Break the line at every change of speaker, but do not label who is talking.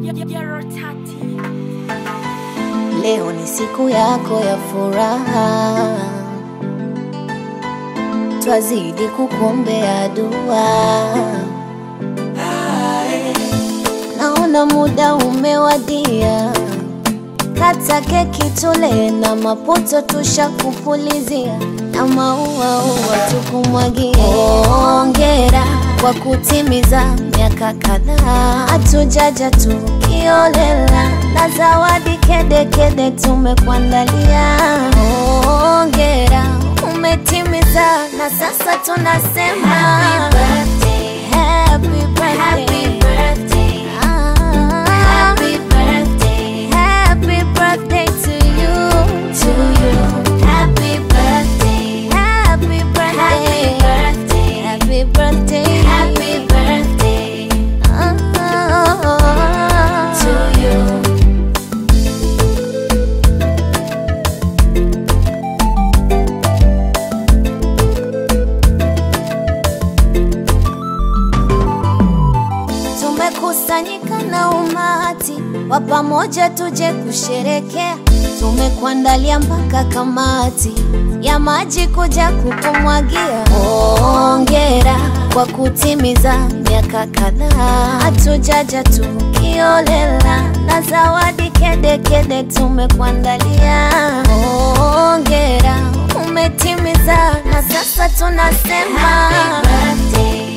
Leo ni siku yako ya furaha, twazidi kukuombea dua. Naona muda umewadia, kata keki tule na maputo tushakupulizia na maua ua tukumwagie. Hongera kwa kutimiza miaka kadhaa, hatujaja tukiolela na zawadi kede kede tumekuandalia. Hongera umetimiza, na sasa tunasema happy birthday, happy birthday, happy birthday. Happy birthday, happy birthday to you, to you. Happy birthday, happy birthday, happy birthday, happy birthday, happy birthday to you. Tumekusanyika na umati wa pamoja, tuje kusherekea. Tumekuandalia mpaka kamati ya maji kuja kukumwagia. Hongera kwa kutimiza miaka kadhaa, hatujaja tukiolela na zawadi kede kede tumekuandalia. Hongera umetimiza, na sasa tunasema happy birthday.